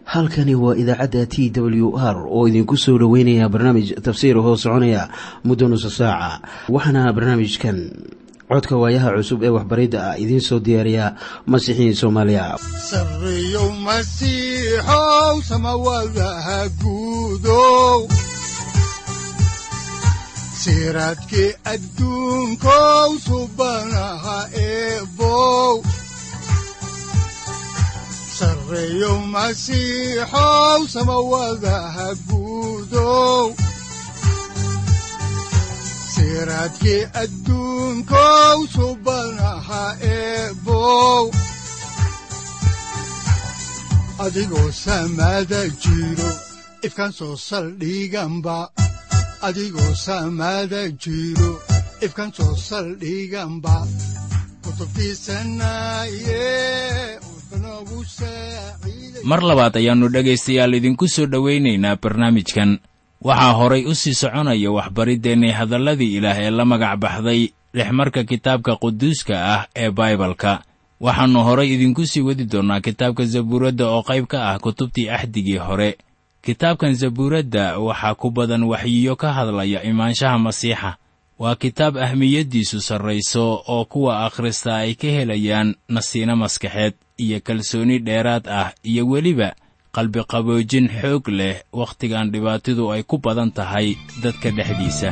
halkani waa idaacadda t w r oo idinku soo dhoweynaya barnaamij tafsiir hoo soconaya muddo nusa saaca waxaana barnaamijkan codka waayaha cusub ee waxbaridda ah idiin soo diyaariya masiixiin soomaaliya sareyow masiixow samawadaha guudow siraadkii adduunkow subanaha eebow sareyow masiixow samawadaha guudow siraadkii adduunkow subanaha eebow adigoo samada jiro ifkaan soo saldhiganba adigoo samada jiro ifkaan soo saldhiganba mar labaad ayaannu dhegaystayaal idinku soo dhowaynaynaa barnaamijkan waxaa horay u sii soconaya waxbariddeenni hadalladii ilaah ee la magac baxday dhexmarka kitaabka quduuska ah ee baibalka waxaannu horay idinku sii wadi doonnaa kitaabka zabuuradda oo qayb ka ah kutubtii axdigii hore kitaabkan zabuuradda waxaa ku badan waxyiyo ka hadlaya imaanshaha masiixa waa kitaab ahmiyaddiisu sarrayso oo kuwa akhrista ay ka helayaan nasiino maskaxeed iyo kalsooni dheeraad ah iyo weliba qalbiqaboojin xoog leh wakhtigan dhibaatidu ay ku badan tahay dadka dhexdiisa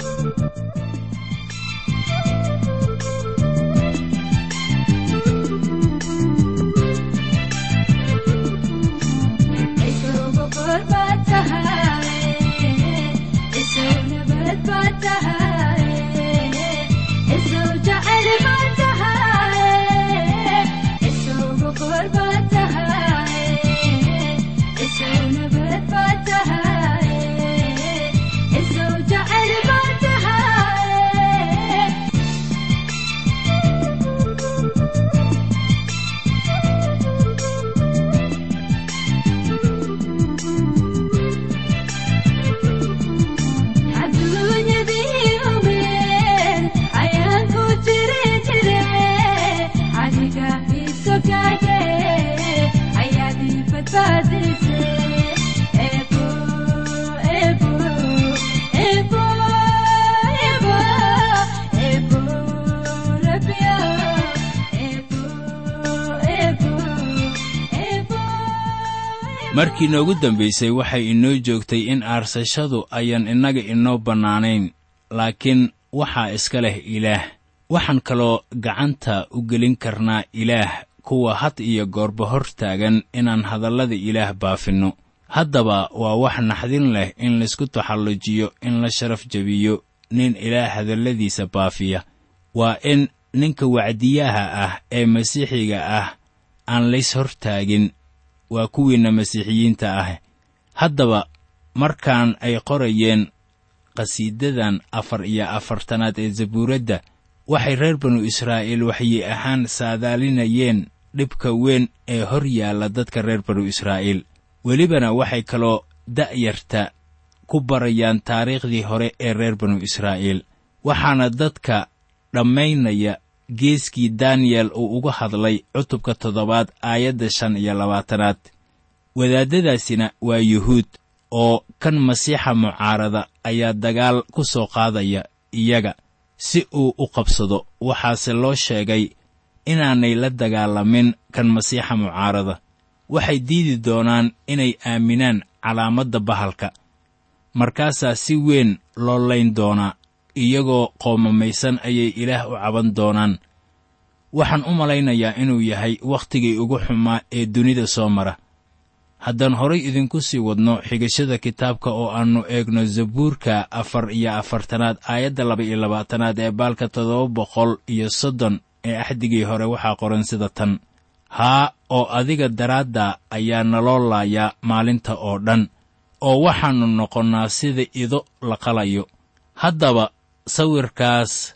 markii noogu dambaysay waxay inoo joogtay in aarsashadu ayan innaga inoo bannaanayn laakiin waxaa iska leh ilaah waxaan kaloo gacanta u gelin karnaa ilaah kuwa had iyo goorba hor taagan inaan hadallada ilaah baafinno haddaba waa wax naxdin leh in laysku taxallujiyo in la sharaf jebiyo nin ilaah hadalladiisa baafiya waa in ninka wacdiyaha ah ee masiixiga ah aan lays hor taagin waa kuwiinna masiixiyiinta ah haddaba markaan ay qorayeen qhasiidadan afar iyo afartanaad ee zabuuradda waxay reer banu israa'iil waxyi ahaan saadaalinayeen dhibka weyn ee hor yaalla dadka reer banu israa'iil welibana waxay kaloo da'yarta ku barayaan taariikhdii hore ee reer banu israa'iil waxaana dadka dhammaynaya geeskii daniyel uu uga hadlay cutubka toddobaad aayadda shan iyo labaatanaad wadaaddadaasina waa yuhuud oo kan masiixa mucaarada ayaa dagaal ku soo qaadaya iyaga si uu u qabsado waxaase loo sheegay inaanay la dagaalamin kan masiixa mucaarada waxay diidi doonaan inay aaminaan calaamadda bahalka markaasaa si weyn loo layn doonaa iyagoo qoomamaysan ayay ilaah u caban doonaan waxaan u malaynayaa inuu yahay wakhtigii ugu xumaa ee dunida soo mara haddaan horay idinku sii wadno xigashada kitaabka oo aannu eegno zabuurka afar iyo afartanaad aayadda laba iyo labaatanaad ee baalka toddoba boqol iyo soddon ee axdigii hore waxaa qoran sida tan haa oo adiga daraadda ayaa naloo laayaa maalinta oo dhan oo waxaannu noqonnaa sida ido la qalayo haddaba sawirkaas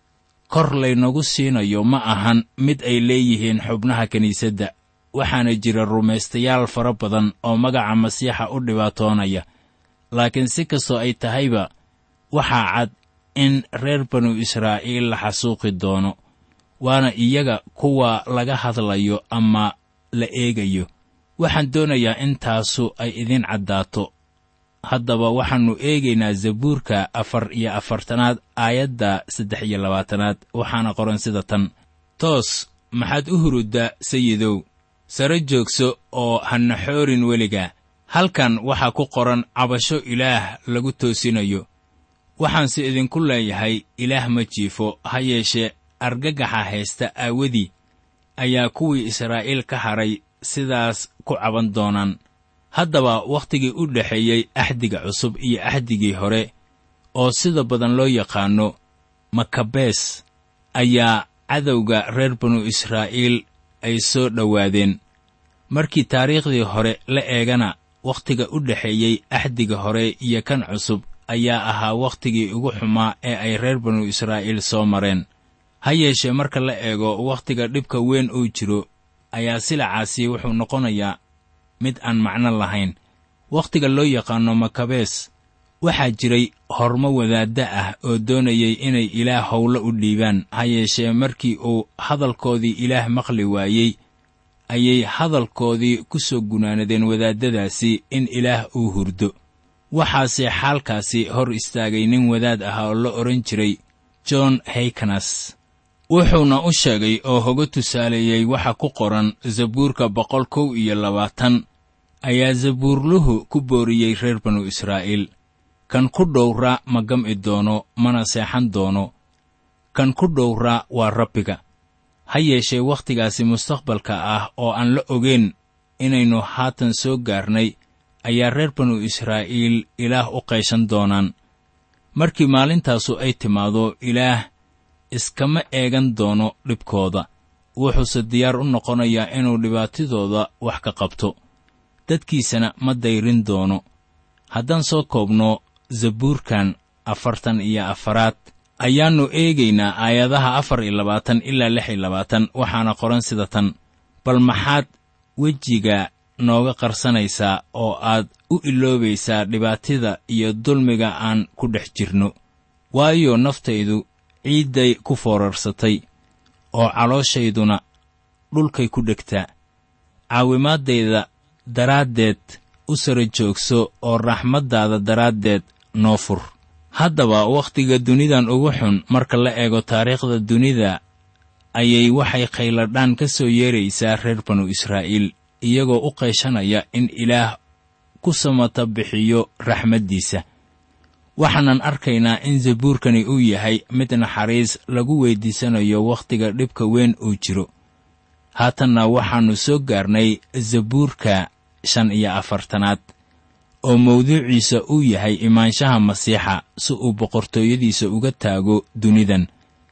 kor laynagu siinayo ma ahan mid ay leeyihiin xubnaha kiniisadda waxaana jira rumaystayaal fara badan oo magaca masiixa u dhibaatoonaya laakiin si kastoo ay tahayba waxaa cad in reer banu israa'iil la xasuuqi doono waana iyaga kuwa laga hadlayo ama la eegayo waxaan doonayaa in taasu ay idiin caddaato haddaba waxaannu eegaynaa zabuurka afar iyo afartanaad aayadda saddex iyo labaatanaad waxaana qoran sida tan toos maxaad u huruddaa sayidow sare joogso oo hana xoorin weliga halkan waxaa ku qoran cabasho ilaah lagu toosinayo waxaanse idinku leeyahay ilaah ma jiifo ha yeeshee argagaxa haysta aawadii ayaa kuwii israa'iil ka hadhay sidaas ku caban doonaan haddaba wakhtigii u dhexeeyey axdiga cusub iyo axdigii hore oo sida badan loo yaqaanno makabees ayaa cadowga reer banu israa'iil ay soo dhowaadeen markii taariikhdii hore la eegana wakhtiga u dhexeeyey axdiga hore iyo kan cusub ayaa ahaa wakhtigii ugu xumaa ee ay reer banu israa'iil soo mareen ha yeeshee marka la eego wakhtiga dhibka weyn uu jiro ayaa silacaasi wuxuu noqonayaa mid aan macno lahayn wakhtiga loo yaqaanno makabees waxaa jiray hormo wadaadda ah oo doonayay inay ilaah howlo u dhiibaan ha yeeshee markii uu hadalkoodii ilaah maqli waayey ayay hadalkoodii ku soo gunaanadeen wadaaddadaasi in ilaah uu hurdo waxaase xaalkaasi hor istaagay nin wadaad ah oo la odhan jiray john haykanas wuxuuna u sheegay oo hoga tusaaleeyey waxa ku qoran zabuurka boqol kow iyo labaatan ayaa zabuurluhu ku booriyey reer banu israa'iil kan ku dhowra ma gam'i doono mana seexan doono kan ku dhowra waa rabbiga ha yeeshee wakhtigaasi mustaqbalka ah oo aan la ogeyn inaynu haatan soo gaarnay ayaa reer banu israa'iil ilaah u qayshan doonaan markii maalintaasu ay timaado ilaah iskama eegan doono dhibkooda wuxuuse diyaar u noqonayaa inuu dhibaatadooda wax ka qabto dadkiisana ma dayrin doono haddaan soo koobno zabuurkan afartan iyo afaraad ayaannu eegaynaa aayadaha afar iyo labaatan ilaa lix iyo labaatan waxaana qoran sida tan bal maxaad wejiga nooga qarsanaysaa oo aad u iloobaysaa dhibaatida iyo dulmiga aan ku dhex jirno waayo naftaydu ciidday ku foorarsatay oo calooshayduna dhulkay ku dhegtaa caawimaaddayda daraaddeed u sara joogso oo raxmaddaada daraaddeed noo fur haddaba wakhtiga dunidan ugu xun marka la eego taariikhda dunida ayay waxay khayladhaan ka soo yeeraysaa reer banu israa'iil iyagoo u qayshanaya in ilaah ku samata bixiyo raxmaddiisa waxaanan arkaynaa in zabuurkani uu yahay mid naxariis lagu weyddiisanayo wakhtiga dhibka weyn uu jiro haatanna waxaannu soo gaarnay zabuurka shan iyo afartanaad oo mawduuciisa uu yahay imaanshaha masiixa si uu boqortooyadiisa uga taago dunidan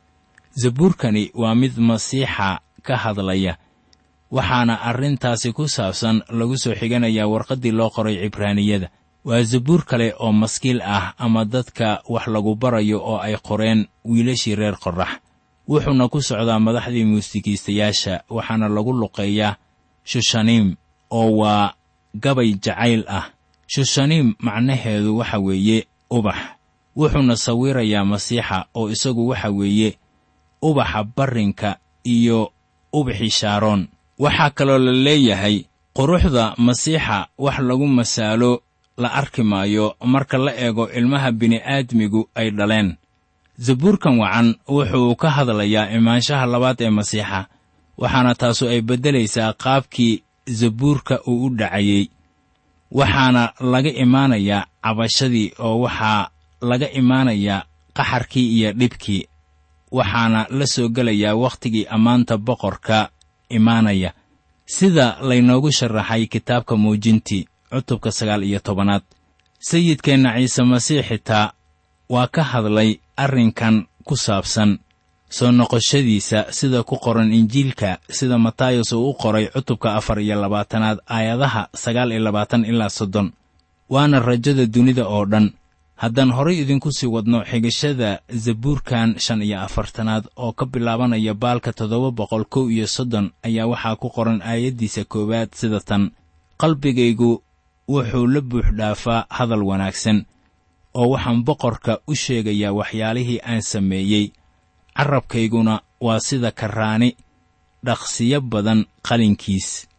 zabuurkani waa mid masiixa ka hadlaya waxaana arrintaasi ku saabsan lagu soo xiganayaa warqaddii loo qoray cibraaniyada waa zabuur kale oo maskiil ah ama dadka wax lagu barayo oo ay qoreen wiilashii reer qorrax wuxuuna ku socdaa madaxdii muusikiistayaasha waxaana lagu luqeeyaa shushaniim oo waa gabay jacayl ah shushaniim macnaheedu waxa weeye ubax wuxuuna sawirayaa masiixa oo isagu waxa weeye ubaxa barrinka iyo ubaxii shaaroon waxaa kaloo la leeyahay quruxda masiixa wax lagu masaalo la arki maayo marka la eego ilmaha bini'aadmigu ay dhaleen zabuurkan wacan wuxuu ka hadlayaa imaanshaha labaad ee masiixa waxaana taasu ay beddelaysaa qaabkii zabuurka uu u dhacayey waxaana laga imaanayaa cabashadii oo waxaa laga imaanayaa qaxarkii iyo dhibkii waxaana la soo gelayaa wakhtigii ammaanta boqorka imaanaya sida laynoogu sharaxay kitaabka muujintii cutubka sagaal iyo tobanaad sayidkeenna ciise masiix xitaa waa ka hadlay arrinkan ku saabsan soo noqoshadiisa sida ku qoran injiilka sida matayos uu u qoray cutubka afar iyo labaatanaad aayadaha sagaal iyo labaatan ilaa soddon waana rajada dunida oo dhan haddaan horay idinku sii wadno xigashada zabuurkan shan iyo afartanaad oo ka bilaabanaya baalka toddoba boqol kow iyo soddon ayaa waxaa ku qoran aayaddiisa koowaad sida tan qalbigaygu wuxuu la buux dhaafaa hadal wanaagsan oo waxaan boqorka u sheegayaa waxyaalihii aan sameeyey carrabkayguna waa sida karaani dhaqsiyo badan qalinkiis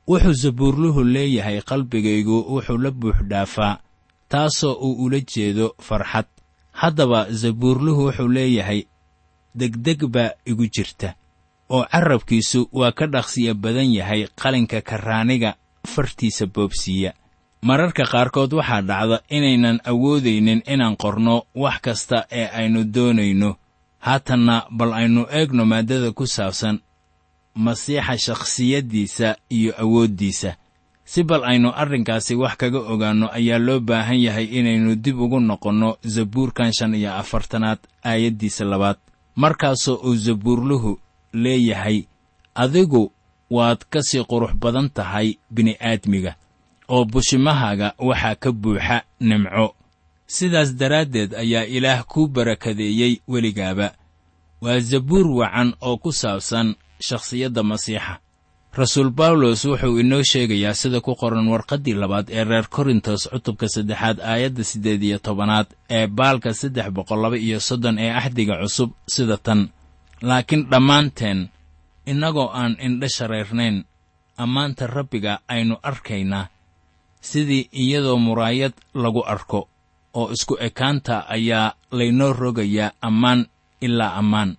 wuxuu sabuurluhu leeyahay qalbigaygu wuxuu la buuxdhaafaa taasoo uu ula jeedo farxad haddaba sabuurluhu wuxuu leeyahay degdeg baa igu jirta oo carrabkiisu waa ka dhaqsiya badan yahay qalinka karraaniga fartiisa boobsiiya mararka qaarkood waxaa dhacda inaynan awoodaynin inaan qorno wax kasta ee aynu doonayno haatanna bal aynu eegno maaddada ku saabsan masiixa shakhsiyaddiisa iyo awooddiisa si bal aynu arrinkaasi wax kaga ogaanno ayaa loo baahan yahay inaynu dib ugu noqonno zabuurkan shan iyo afartanaad aayaddiisa labaad markaasoo uu zabuurluhu leeyahay adigu waad ka sii qurux badan tahay bini'aadmiga oo bushimahaaga waxaa ka buuxa nimco sidaas daraaddeed ayaa ilaah kuu barakadeeyey weligaaba waa zabuur wacan oo ku saabsan shakhsiyadda masiixa rasuul bawlos wuxuu inoo sheegayaa sida ku qoran warqaddii labaad ee reer korintos cutubka saddexaad aayadda siddeed iyo tobanaad ee baalka saddex boqol laba iyo soddon ee axdiga cusub sida tan laakiin dhammaanteen innagoo aan indho shareernayn ammaanta rabbiga aynu arkaynaa sidii iyadoo muraayad lagu arko oo isku ekaanta ayaa laynoo rogayaa ammaan ilaa ammaan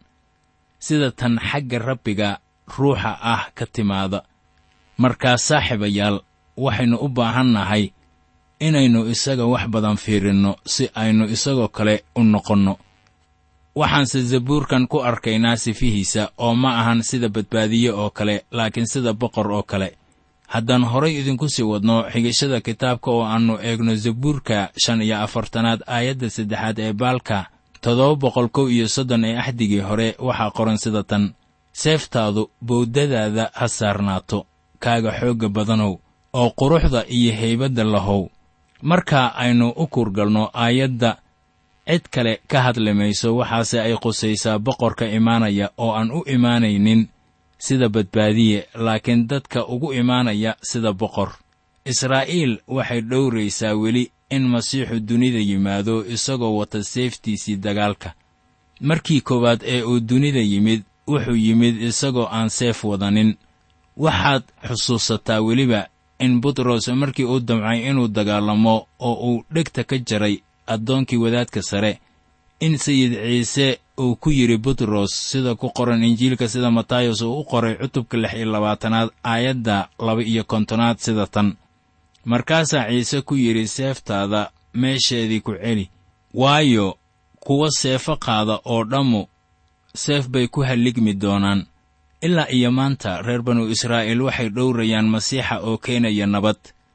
sida tan xagga rabbiga ruuxa ah ka timaada markaa saaxiibayaal waxaynu u baahan nahay inaynu isaga wax badan fiirinno si aynu isagoo kale u noqonno waxaanse zabuurkan ku arkaynaa sifihiisa oo ma ahan sida badbaadiye oo kale laakiin sida boqor oo kale haddaan horay idinku sii wadno xigashada kitaabka oo aannu eegno zabuurka shan iyo afartanaad aayadda saddexaad ee baalka toddoba boqol kow iyo soddon ee axdigii hore waxaa qoran sida tan seeftaadu bowdadaada ha saarnaato kaaga xoogga badanow oo quruxda iyo haybadda lahow markaa aynu u kurgalno aayadda cid kale ka hadli mayso waxaase ay qusaysaa boqorka imaanaya oo aan u imaanaynin sida badbaadiye laakiin dadka ugu imaanaya sida boqor israa'iil waxay dhowraysaa weli in masiixu dunida yimaado isagoo wata seeftiisii dagaalka markii koowaad ee uu dunida yimid wuxuu yimid isagoo aan seef wadanin waxaad xusuusataa weliba in butros markii uu damcay inuu dagaalamo oo uu dhegta ka jaray addoonkii wadaadka sare in sayid ciise uu ku yidhi butros sida ku qoran injiilka sida matayos uu u qoray cutubka lix iyo labaatanaad aayadda laba iyo kontonaad sida tan markaasaa ciise ku yidhi seeftaada meesheedii ku celi waayo kuwa seefo qaada oo dhammu seef bay ku halligmi doonaan ilaa iyo maanta reer banu israa'iil waxay dhowrayaan masiixa oo keenaya nabad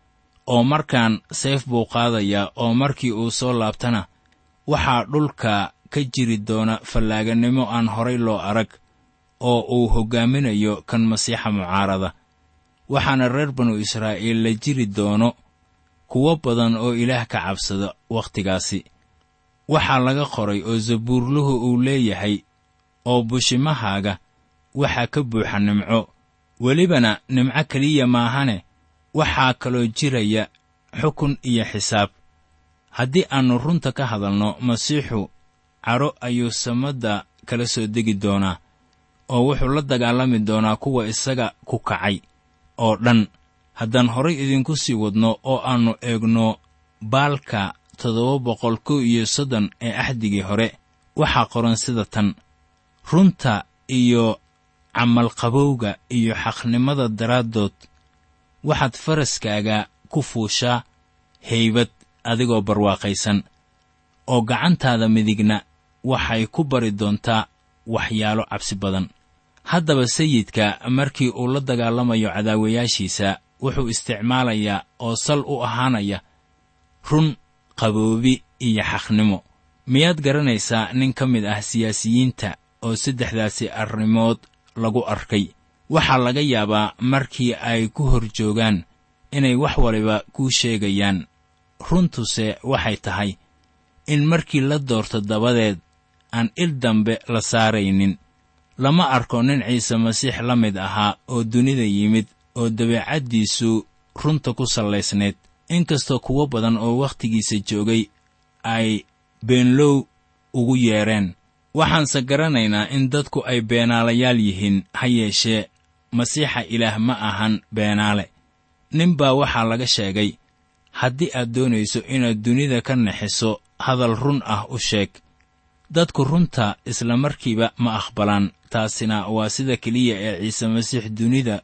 oo markaan seef buu qaadayaa oo markii uu soo laabtana waxaa dhulka ka jiri doona fallaaganimo aan horay loo arag oo uu hoggaaminayo kan masiixa mucaarada waxaana reer banu israa'iil la jiri doono kuwo badan oo ilaah ka cabsada wakhtigaasi waxaa laga qoray oo zabuurluhu uu leeyahay oo bushimahaaga waxaa ka buuxa nimco welibana nimco keliya maahane waxaa kaloo jiraya xukun iyo xisaab haddii aannu runta ka hadalno masiixu cadho ayuu samadda kala soo degi doonaa oo wuxuu la dagaalami doonaa kuwa isaga ku kacay oo dhan haddaan horay idinku sii wadno oo aannu eegno baalka toddoba boqol kow iyo soddon ee axdigii hore waxaa qoran sida tan runta iyo camalqabowga iyo xaqnimada daraaddood waxaad faraskaaga ku fuushaa haybad adigoo barwaaqaysan oo gacantaada midigna waxay ku bari doontaa waxyaalo cabsi badan haddaba sayidka markii uu la dagaalamayo cadaawayaashiisa wuxuu isticmaalayaa oo sal u ahaanaya run qaboobi iyo xaqnimo miyaad garanaysaa nin ka mid ah siyaasiyiinta oo saddexdaasi arrimood lagu arkay waxaa laga yaabaa markii ay ku hor joogaan inay wax waliba kuu sheegayaan runtuse waxay tahay in markii la doorto dabadeed aan il dambe la saaraynin lama arko nin ciise masiix la mid ahaa oo dunida yimid oo dabeecaddiisu runta ku sallaysnayd inkastoo kuwo badan oo wakhtigiisa joogay ay beenlow ugu yeedheen waxaanse garanaynaa in dadku ay beenaalayaal yihiin ha yeeshee masiixa ilaah ma ahan beenaale nin baa waxaa laga sheegay haddii aad doonayso inaad dunida ka naxiso hadal run ah u sheeg dadku runta isla markiiba ma aqbalaan taasina waa sida keliya ee ciise masiix dunida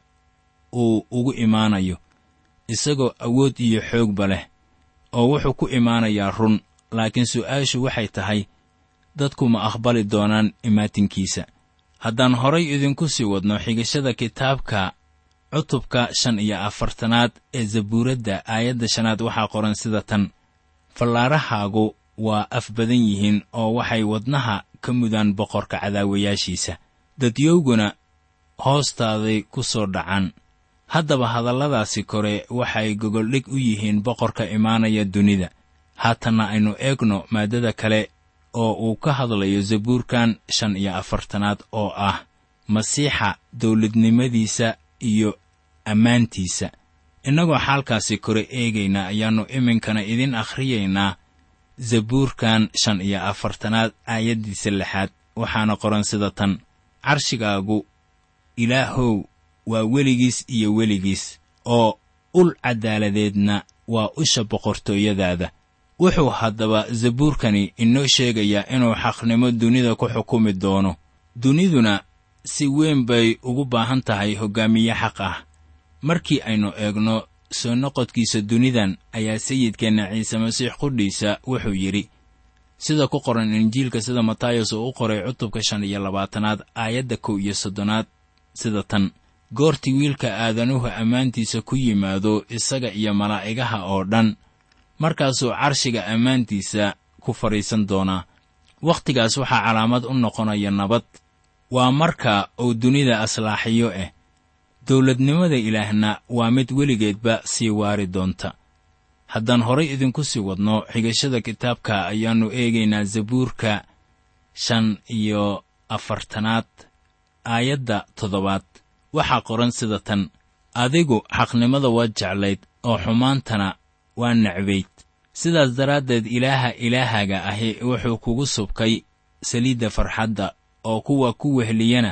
uu ugu imaanayo isagoo awood iyo xoogba leh oo wuxuu ku imaanayaa run laakiin su'aashu waxay tahay dadku ma aqbali doonaan imaatinkiisa haddaan horay idinku sii wadno xigashada kitaabka cutubka shan iyo afartanaad ee zabuuradda aayadda shanaad waxaa qoran sida tan fallaarahaagu waa af badan yihiin oo waxay wadnaha ka mudaan boqorka cadaawayaashiisa dadyowguna hoostaaday ku soo dhacaan haddaba hadalladaasi kore waxay gogoldhig u yihiin boqorka imaanaya dunida haatanna aynu eegno maaddada kale oo uu ka hadlayo zabuurkan shan iyo afartanaad oo ah masiixa dawladnimadiisa iyo ammaantiisa innagoo xaalkaasi kore eegayna ayaannu iminkana idin akhriyaynaa zabuurkan shan iyo afartanaad aayaddiisa lixaad waxaana qoran sida tan carshigaagu ilaahow waa weligiis iyo weligiis oo ul caddaaladeedna waa usha boqortooyadaada wuxuu haddaba zabuurkani inoo sheegayaa inuu xaqnimo dunida ku xukumi doono duniduna si weyn bay ugu baahan tahay hoggaamiye xaq ah markii aynu eegno soo noqodkiisa dunidan ayaa sayidkeenna ciise masiix qudhiisa wuxuu yidhi sida ku qoran injiilka sida matayos uu u qoray cutubka shan iyo labaatanaad aayadda kow iyo soddonaad sida tan goortii wiilka aadanuhu ammaantiisa ku yimaado isaga iyo malaa'igaha oo dhan markaasuu carshiga ammaantiisa ku fadhiisan doonaa wakhtigaas waxaa calaamad u noqonaya nabad waa marka uu dunida aslaaxiyo ah dawladnimada ilaahna waa mid weligeedba sii waari doonta haddaan horay idinku sii wadno xigashada kitaabka ayaannu eegaynaa zabuurka shan iyo afartanaad aayadda toddobaad waxaa qoran sida tan adigu xaqnimada waa jeclayd oo xumaantana waa necbayd sidaas daraaddeed ilaaha ilaahaga ahi wuxuu kugu subkay saliidda farxadda oo kuwa ku wehliyana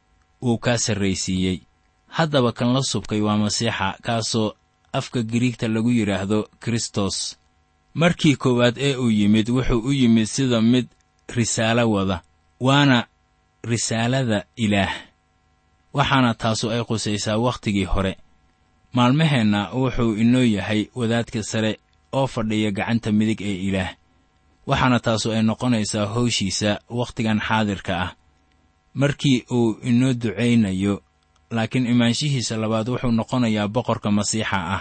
uu kaa sarraysiiyey haddaba kan la subkay waa masiixa kaasoo afka giriigta lagu yidhaahdo kristos markii koowaad ee uu yimid wuxuu u yimid sida mid risaalo wada waana risaalada ilaah waxaana taasu ay qusaysaa wakhtigii hore maalmaheenna wuxuu inoo yahay wadaadka sare oo fadhiya gacanta midig ee ilaah waxaana taasu ay noqonaysaa howshiisa wakhtigan xaadirka ah markii uu inoo ducaynayo laakiin imaanshihiisa labaad wuxuu noqonayaa boqorka masiixa ah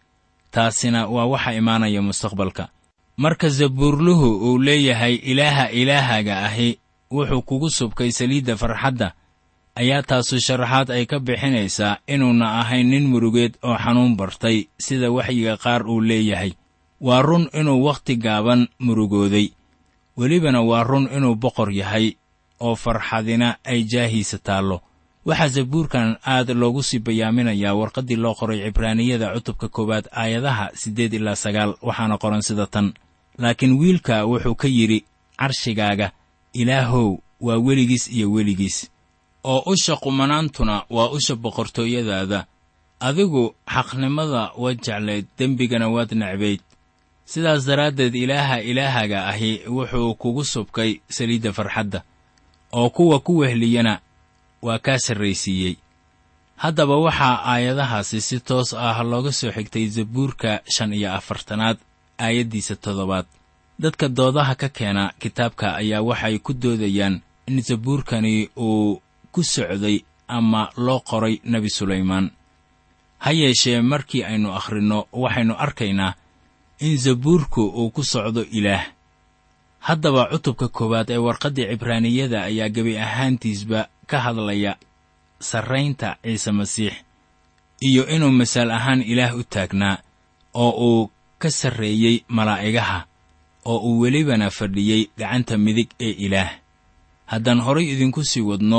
taasina waa waxa imaanaya mustaqbalka marka zabuurluhu uu leeyahay ilaaha ilaahaga ahi wuxuu kugu subkay saliidda farxadda ayaa taasu sharaxaad ay ka bixinaysaa inuuna ahayn nin murugeed oo xanuun bartay sida waxyiga qaar uu leeyahay waa run inuu wakhti gaaban murugooday welibana waa run inuu boqor yahay oo farxadina ay jaahiisa taallo waxaa zabuurkan aad loogu sii bayaaminayaa warqaddii loo qoray cibraaniyada cutubka koowaad aayadaha siddeed ilaa sagaal waxaana qoran sida tan laakiin wiilka wuxuu ka yidhi carshigaaga ilaahow waa weligiis iyo weligiis oo usha qumanaantuna waa usha boqortooyadaada adigu xaqnimada waad jeclayd dembigana waad necbayd sidaas daraaddeed ilaaha ilaahaga ahi wuxuu kugu subkay saliidda farxadda oo kuwa ku wehliyana waa kaa sarraysiiyey haddaba waxaa aayadahaasi si toos ah looga soo xigtay zabuurka shan iyo afartanaad aayaddiisa toddobaad dadka doodaha ka keena kitaabka ayaa waxay ku doodayaan in zabuurkani uu ku socday ama loo qoray nebi sulaymaan ha yeeshee markii aynu akhrinno waxaynu arkaynaa in zabuurku uu ku socdo ilaah haddaba cutubka koowaad ee warqaddii cibraaniyada ayaa gebi ahaantiisba ka hadlaya sarraynta ciise masiix iyo inuu masaal ahaan ilaah u taagnaa oo uu ka sarreeyey malaa'igaha oo uu welibana fadhiyey gacanta midig ee ilaah haddaan horay idinku sii wadno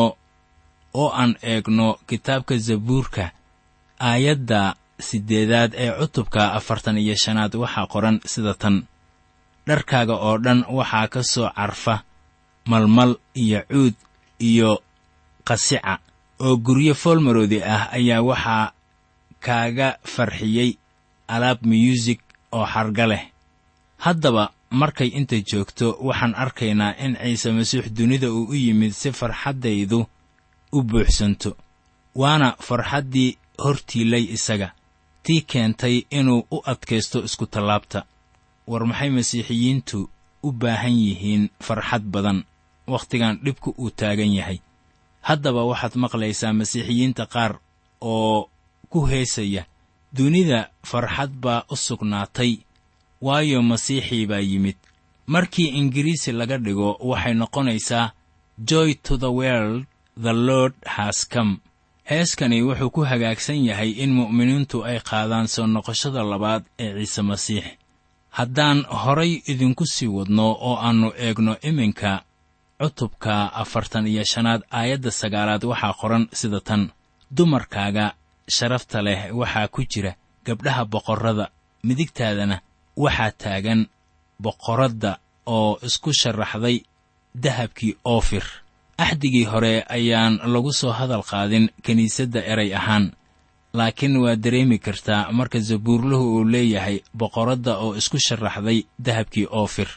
oo aan eegno kitaabka zabuurka aayadda siddeedaad ee cutubka afartan iyo shanaad waxaa qoran sida tan dharkaaga oo dhan waxaa ka soo carfa malmal iyo cuud iyo qasica oo guryo foolmaroodi ah ayaa waxaa kaaga farxiyey alaab miyuusig oo xarga leh haddaba markay inta joogto waxaan arkaynaa in ciise masiix dunida uu u yimid si farxaddaydu u buuxsanto waana farxaddii hortiilay isaga tii keentay inuu u adkaysto iskutallaabta war maxay masiixiyiintu u baahan yihiin farxad badan wakhtigan dhibku uu taagan yahay haddaba waxaad maqlaysaa masiixiyiinta qaar oo ku heesaya dunida farxad baa u sugnaatay waayo masiixii baa yimid markii ingiriisi laga dhigo waxay noqonaysaa joy to the world the lord has come heeskani wuxuu ku hagaagsan yahay in mu'miniintu ay qaadaan soo noqoshada labaad ee ciise masiix haddaan horay idinku sii wadno oo aannu eegno iminka cutubka afartan iyo shanaad aayadda sagaalaad waxaa qoran sida tan dumarkaaga sharafta leh waxaa ku jira gabdhaha boqorrada midigtaadana waxaa taagan boqoradda oo isku sharaxday dahabkii oofir axdigii hore ayaan lagu soo hadal qaadin kiniisadda eray ahaan laakiin waa dareemi kartaa marka zabuurluhu uu leeyahay boqoradda oo isku sharaxday dahabkii oofir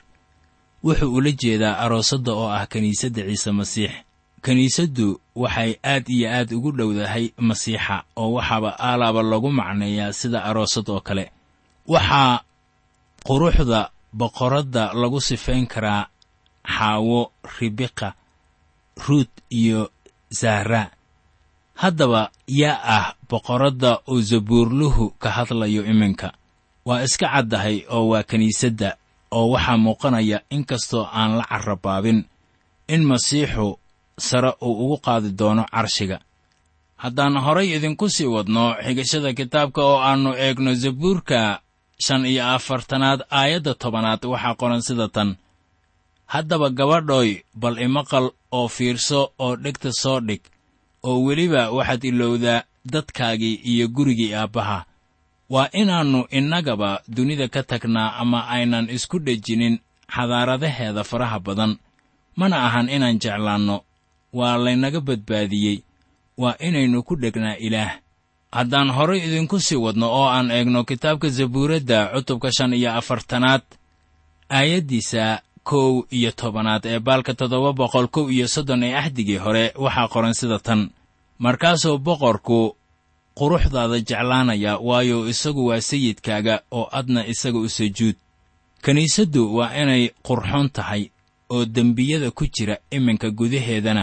wuxuu ula jeedaa aroosadda oo ah kiniisadda ciise masiix kiniisaddu waxay aad iyo aad ugu dhowdahay masiixa oo waxaaba aalaaba lagu macneeyaa sida aroosad oo kale waxaa quruxda boqoradda lagu sifayn karaa xaawo ribiqa ruut iyo zahra haddaba yaa ah boqoradda oo zabuurluhu ka hadlayo iminka waa iska caddahay oo waa kiniisadda oo waxaa muuqanaya in kastoo aan la carrabaabin in masiixu sare uu ugu qaadi doono carshiga haddaan horay idinku sii wadno xigashada kitaabka oo aannu eegno zabuurka shan iyo afartanaad aayadda tobanaad waxaa qoran sida tan haddaba gabadhooy bal imaqal oo fiirso oo dhegta soo dhig oo weliba waxaad ilowdaa dadkaagii iyo gurigii aabbaha waa inaannu innagaba dunida ka tagnaa ama aynan isku dhejinin xadaaradaheeda faraha badan mana ahan inaan jeclaanno waa laynaga badbaadiyey waa inaynu ku dhegnaa ilaah haddaan horay idinku sii wadno oo aan eegno kitaabka zabuuradda cutubka shan iyo afartanaad aayaddiisa kow iyo tobanaad ee baalka toddoba boqol kow iyo soddon ee axdigii hore waxaa qoran sida tan markaasuu boqorku quruxdaada jeclaanaya waayo isagu waa sayidkaaga oo adna isaga u sujuud kiniisaddu waa inay qurxoon tahay oo dembiyada ku jira iminka gudaheedana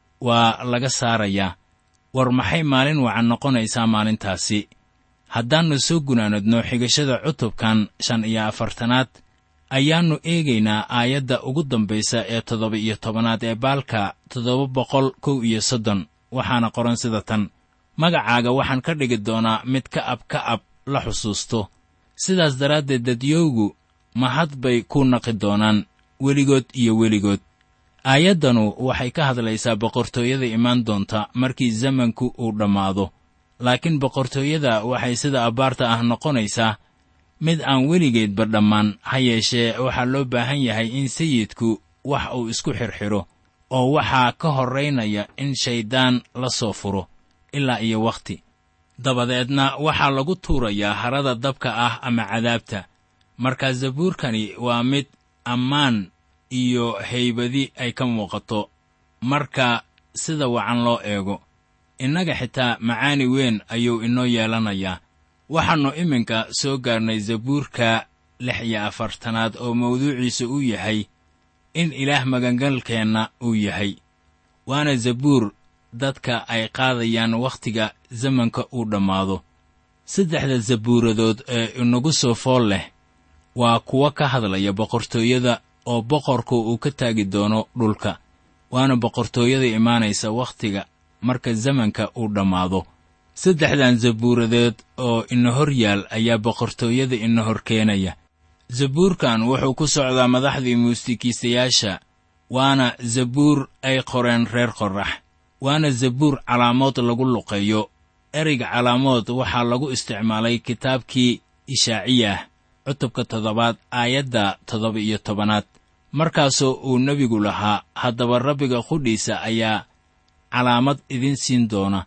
waa laga saarayaa war maxay maalin wacan noqonaysaa maalintaasi haddaannu soo gunaanadno xigashada cutubkan shan iyo afartanaad ayaannu eegaynaa aayadda ugu dambaysa ee toddoba iyo tobanaad ee baalka toddoba boqol kow iyo soddon waxaana qoran sida tan magacaaga waxaan ka dhigi doonaa mid ka ab ka ab la xusuusto sidaas daraaddeed dadyowgu mahad bay ku naqi doonaan weligood iyo weligood aayaddanu waxay ka hadlaysaa boqortooyada imaan doonta markii zamanku uu dhammaado laakiin boqortooyada waxay sida abbaarta ah noqonaysaa mid aan weligeedba dhammaan ha yeeshee waxaa loo baahan yahay in sayidku wax uu isku xirxidho oo waxaa ka horraynaya in shayddaan la soo furo ilaa iyo wakhti dabadeedna waxaa lagu tuurayaa harada dabka ah ama cadaabta markaa zabuurkani waa mid ammaan iyo haybadi ay ka muuqato marka sida wacan loo eego innaga xitaa macaani weyn ayuu inoo yeelanayaa waxaannu iminka soo gaarnay zabuurka lix iyo afartanaad oo mawduuciisa uu yahay in ilaah magangalkeenna uu yahay waana zabuur dadka ay qaadayaan wakhtiga zamanka uu dhammaado saddexda zabuuradood ee inagu soo fool leh waa kuwa ka hadlaya boqortooyada oo boqorku uu ka taagi doono dhulka waana boqortooyada imaanaysa wakhtiga marka zamanka uu dhammaado saddexdan zabuuradeed oo ina hor yaal ayaa boqortooyada ina hor keenaya zabuurkan wuxuu ku socdaa madaxdii muusikiisayaasha waana zabuur ay qoreen reer qorrax waana zabuur calaamood lagu luqeeyo ereyga calaamood waxaa lagu isticmaalay kitaabkii ishaaciyah cutubka toddobaad aayadda toddoba iyo tobanaad markaasoo uu nebigu lahaa haddaba rabbiga qudhiisa ayaa calaamad idin siin doona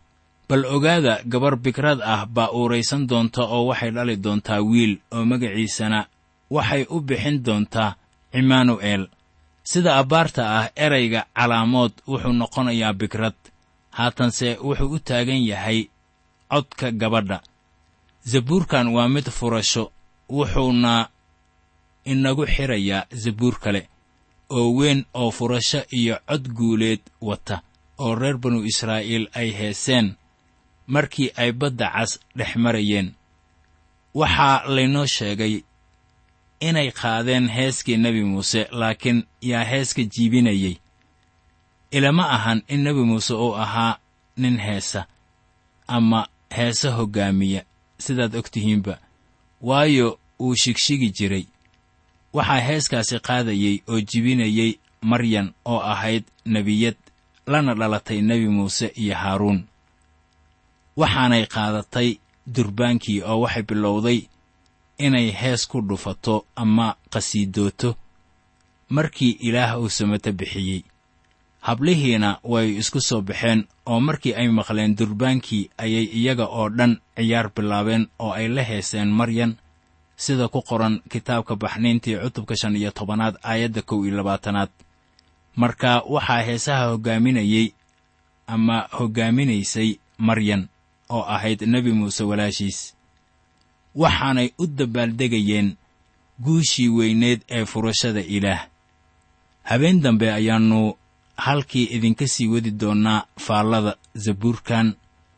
bal ogaada gabar bikrad ah baa uuraysan doonta oo waxay dhali doontaa wiil oo magaciisana waxay u bixin doontaa cimaanu'eel sida abbaarta ah erayga calaamood wuxuu noqonayaa bikrad haatanse wuxuu u taagan yahay codka gabadha zabuurkan waa mid furasho wuxuuna inagu xidhayaa zabuur kale oo weyn oo furasho iyo cod guuleed wata oo reer banu israa'iil ay heeseen markii ay badda cas dhex marayeen waxaa laynoo sheegay inay qaadeen heeskii nebi muuse laakiin yaa heeska jiibinayay ilama ahan in nebi muuse uu ahaa nin heesa ama heese hoggaamiya sidaad og tihiinba waayo uu shigshigi jiray waxaa heeskaasi qaadayey oo jibinayey maryan oo ahayd nebiyad lana dhalatay nebi muuse iyo haaruun waxaanay qaadatay durbaankii oo waxay bilowday inay hees ku dhufato ama qhasiidooto markii ilaah uu samato bixiyey hablihiina way isku soo baxeen oo markii ay maqleen durbaankii ayay iyaga oo dhan ciyaar bilaabeen oo ay la heeseen maryan sida ku qoran kitaabka baxniintii cutubka shan iyo tobanaad aayadda kow iyo labaatanaad marka waxaa heesaha hoggaaminayey ama hoggaaminaysay maryan oo ahayd nebi muuse walaashiis waxaanay u dabbaaldegayeen guushii weyneed ee furashada ilaah habeen dambe ayaannu halkii idinka sii wadi doonnaa faallada zabuurkan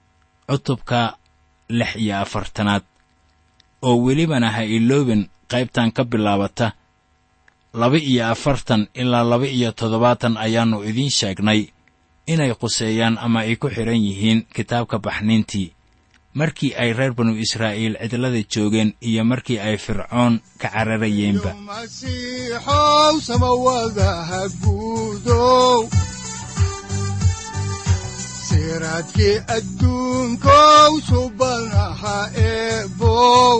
cutubka lix iyo afartanaad oo welibana ha iloobin qaybtan ka bilaabata laba iyo afartan ilaa laba iyo toddobaatan ayaannu idiin sheegnay inay quseeyaan ama ay ku xidhan yihiin kitaabka baxniintii markii ay reer banu israa'iil cidlada joogeen iyo markii ay fircoon ka cararayeenba masiixow samawadaha guudow siraadkii adduunkow subanaha eebow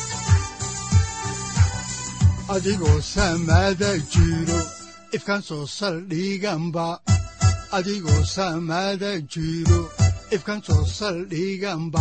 adigoo samada jiro ifkaan soo saldhiganba adigoo samada jiro ifkaan soo saldhiganba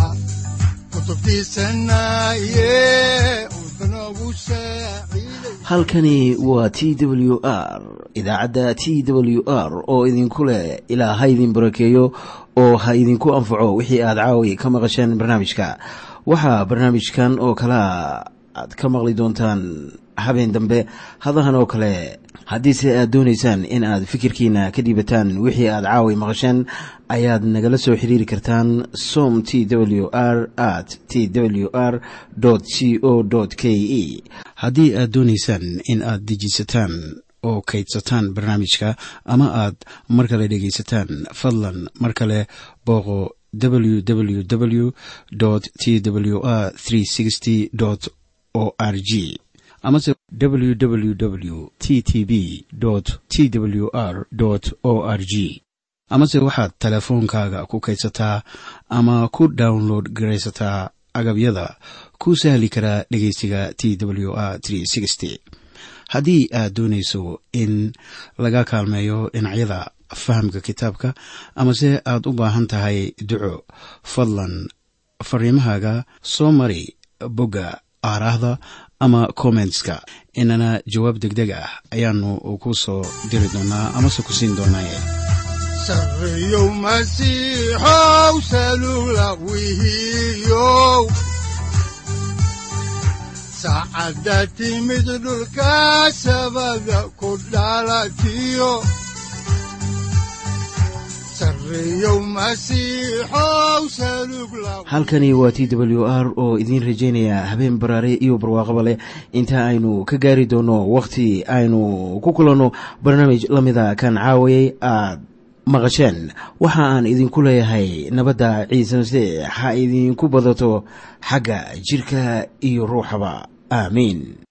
halkani waa t w r idaacadda t w r oo idinku leh ilaa ha idin barakeeyo oo ha idinku anfaco wixii aad caawi ka maqasheen barnaamijka waxaa barnaamijkan oo kalaa aad ka maqli doontaan habeen dambe hadahan oo kale haddiise aad doonaysaan in aad fikirkiina ka dhiibataan wixii aad caawi maqasheen ayaad nagala soo xiriiri kartaan som t w r at t w r c o k e haddii aad doonaysaan in aad dejiisataan oo kaydsataan barnaamijka ama aad mar kale dhegaysataan fadlan mar kale booqo www t w r o r g amase www t t b t w r o r g amase waxaad teleefoonkaaga ku kaydsataa ama ku download garaysataa agabyada ku sahli karaa dhegeysiga t w r haddii aad doonayso in laga kaalmeeyo dhinacyada fahamka kitaabka amase aad u baahan tahay duco fadlan fariimahaaga soo mari bogga aaraahda ama kommentska inana jawaab degdeg ah ayaanu ku soo diri doonaa amase ku siin doonaaye sareyow masiixow salula wihiyow saacadda timid dhulka sabada ku dhalatiyo halkani waa t w r oo idiin rajaynaya habeen baraare iyo barwaaqaba leh inta aynu ka gaari doono wakhti aynu ku kulanno barnaamij la mida kan caawayay aad maqasheen waxa aan idinku leeyahay nabadda ciise masiix ha idinku badato xagga jidhka iyo ruuxaba aamiin